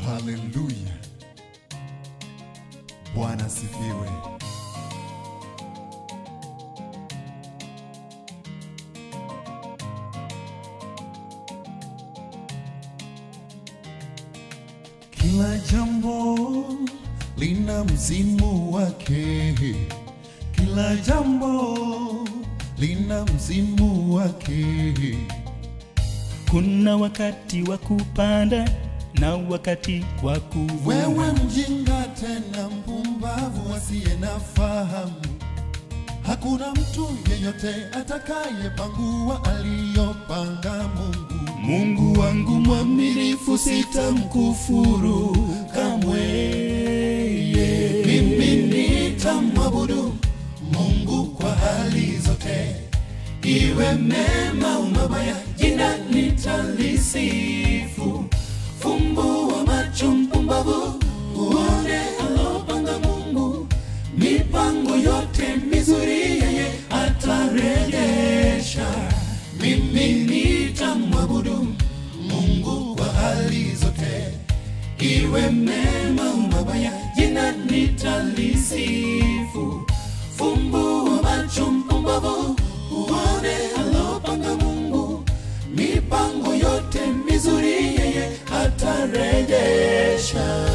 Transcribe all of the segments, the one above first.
Haleluya, Bwana sifiwe. Kila jambo lina msimu wake, kila jambo lina msimu wake. Kuna wakati wa kupanda na wakati wa kuvuna. Wewe mjinga tena mpumbavu asiye na fahamu, hakuna mtu yeyote atakayepangua aliyopanga Mungu. Mungu wangu mwaminifu, sitamkufuru kamwe. Mimi nitamwabudu Mungu kwa hali zote, iwe mema au mabaya, jina nitalisifu. Fumbua macho mpumbavu, uone alopanga Mungu, mipango yote mizuri yeye atarejesha. Mimi nitamwabudu Mungu kwa hali zote, iwe mema au mabaya, jina nitalisifu. Fumbua macho mpumbavu, uone alopanga Mungu, mipango yote mizuri yeye atarejesha.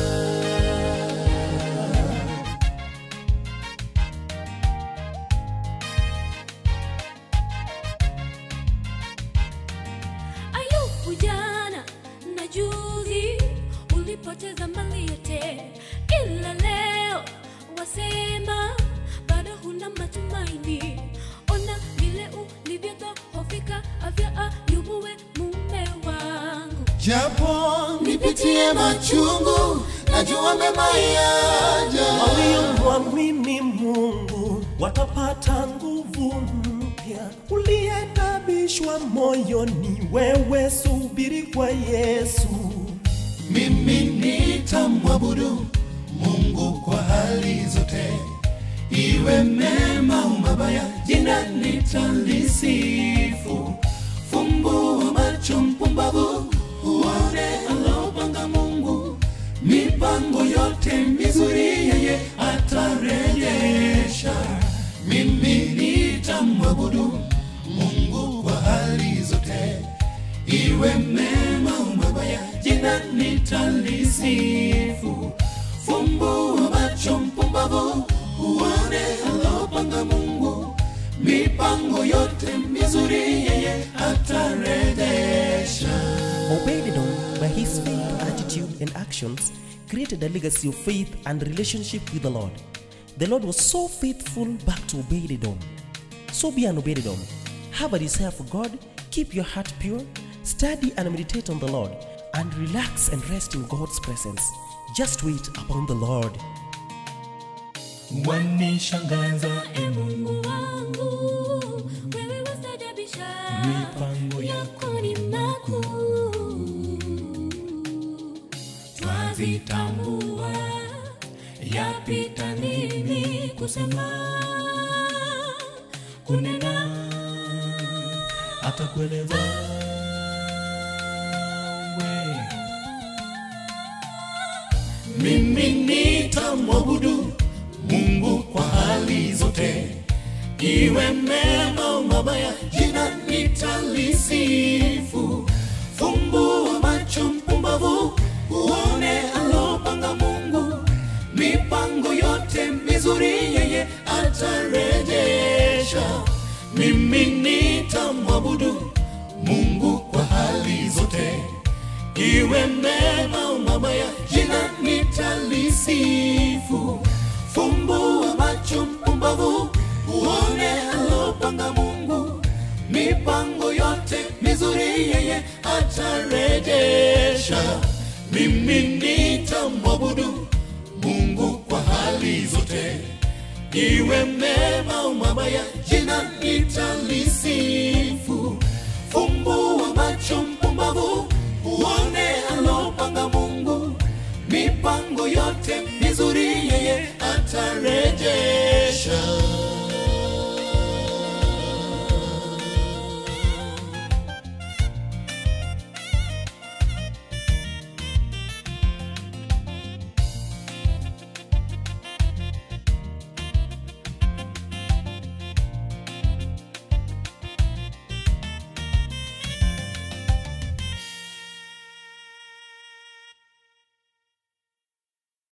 Ayubu jana na juzi ulipoteza mali yote, ila leo wasema bado huna matumaini. Ona vile ulivyodhoofika, afya Ayubu, we mume wangu. Japo nipitie machungu, najua mema yaja. waliomwamini Mungu watapata nguvu mpya. Uliyetabishwa moyoni, wewe subiri kwa Yesu. Mimi nitamwabudu Mungu kwa hali zote, iwe mema au mabaya, jina nitalisifu. Fumbua macho mpumbavu, uone alopanga Mungu, mipango yote mizuri yeye atarejesha. Mimi nitamwabudu Mungu kwa hali zote, iwe mema au mabaya, jina nitalisifu. Fumbua macho mpumbavu, uone alopanga Mungu, mipango yote mizuri yeye atarejesha. Obed-Edom, by his faith, attitude, and actions, created a legacy of faith and relationship with the Lord. The Lord was so faithful back to Obed-Edom. So be an Obed-Edom. Have a desire for God, keep your heart pure, study and meditate on the Lord, and relax and rest in God's presence. Just wait upon the Lord. Wanishangaza e Mungu, Mungu wangu, wewe wastajabisha, mipango yako yako ni makuu. twazitambua, yapita nini kusema, kunena, hata kueleza we Mimi nitamwabudu Mungu kwa hali zote, iwe mema au mabaya, jina nitalisifu. Fumbua macho mpumbavu, uone alopanga Mungu, mipango yote mizuri yeye atarejesha. Mimi nitamwabudu Mungu kwa hali zote iwe mema au mabaya, jina nitalisifu. Fumbua macho mpumbavu, uone alopanga Mungu, mipango yote mizuri yeye atarejesha. Mimi nitamwabudu Mungu kwa hali zote, iwe mema au mabaya, jina nitalisifu.